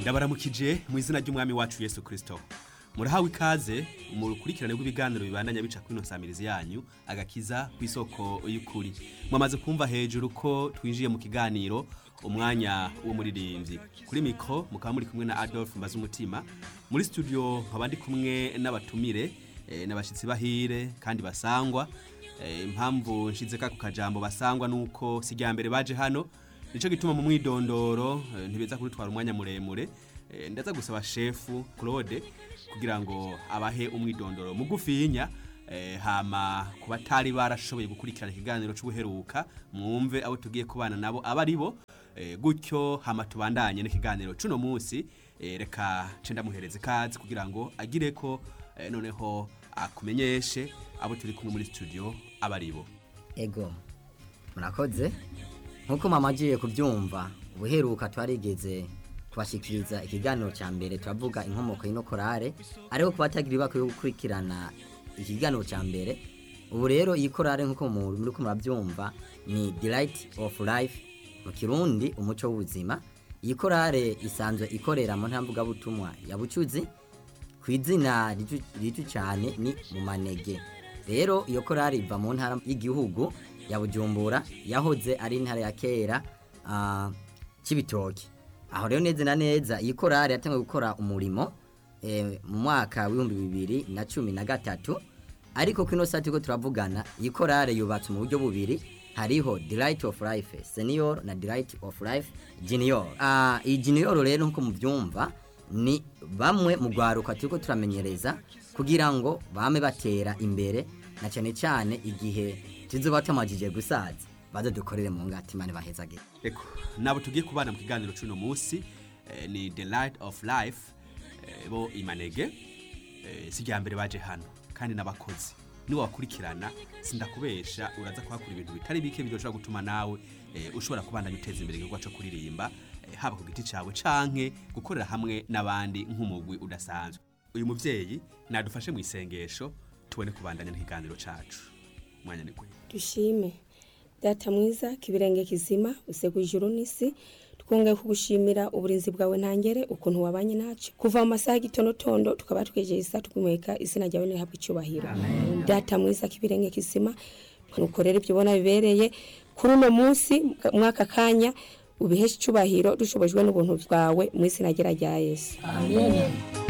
ndabaramukije mu izina ry'umwami wacu yesu kirisito murahawe ikaze mu rukurikirane rw'ibiganiro bibandanya bica kuri ino samirizi yanyu agakiza ku isoko y'ukuri mwamaze kumva hejuru ko twinjiye mu kiganiro umwanya w'umuririmbyi kuri mikoro mukaba muri kumwe na adolphe mbaze umutima muri studio nkaba ndi kumwe n'abatumire eh, n'abashyitsi bahire kandi basangwa Eh, impamvu nshize kako kajambo basangwa nuko si rya mbere baje hano nico gituma mu mwidondoro eh, ntibeza kurutwara umwanya muremure Eh, ndaza gusaba shefu Claude kugira ngo abahe umwidondoro mugufinya eh, hama ku batari barashoboye gukurikirana ikiganiro c'ubuheruka mwumve abo tugiye kubana nabo aba ari bo eh, gutyo hama tubandanye n'ikiganiro cuno munsi eh, reka ce ndamuhereza ikazi kugira ngo agire ko eh, noneho akumenyeshe abo turi kumwe muri studio aba ari bo ego murakoze nk'uko mama agiye kubyumva ubuheruka twarigeze kubashyikiriza ikiganiro cya mbere turavuga inkomoko y'ino korale ariko ku batagira ibako yo gukurikirana ikiganiro cya mbere ubu rero iyi korale nk'uko mu- muri ko murabyumva ni delight of life mu kirundi umuco w'ubuzima iyi korale isanzwe ikorera mu ntambugabutumwa ya bucuzi ku izina riju- riju cyane ni mu manege rero iyo korari iva mu ntara y'igihugu ya bujumbura yahoze ari intara ya kera ah, cy'ibitoki aho rero neza na neza iyi korari yatangiye gukora umurimo eh, mu mwaka w'ibihumbi bibiri na cumi na gatatu ariko kino sati ko turavugana iyi korari yubatse mu buryo bubiri hariho delight of life senior na delight of life junior Ah, iyi junior rero nkuko mubyumva ni bamwe mu rwaruka turiko turamenyereza kugira ngo bame batera imbere na cyane cyane igihe tuzoba tumajije gusaza baze dukorere mu ngati mane bahezagire Eko, nabo tugiye kubana mu kiganiro c'uno munsi eh, ni the light of life eh, bo imanege eh, si rya mbere baje hano kandi n'abakozi niwe wakurikirana sindakubesha uraza kuhakura ibintu bitari bike bidoshobora gutuma nawe eh, ushobora kubandanya uteza imbere igikorwa co kuririmba eh, haba ku giti cawe canke gukorera hamwe n'abandi nk'umugwi udasanzwe uyu muvyeyi nadufashe mu isengesho tubone kubandanya n'ikiganiro cacu mwanya ni kwe dushime data mwiza kibirenge kizima usegu ijuru n'isi twongeye kugushimira uburinzi bwawe ntangere ukuntu wabanye nacu kuva mu masaha y'igitonotondo tukaba twejeje isa tukumweka izina ryawe nirihabwa icyubahiro data mwiza kibirenge kizima nuko rero ibyo ubona bibereye kuri uno munsi mwaka kanya ubiheshe icyubahiro dushobojwe n'ubuntu bwawe mu izina ryera rya yesu Amen.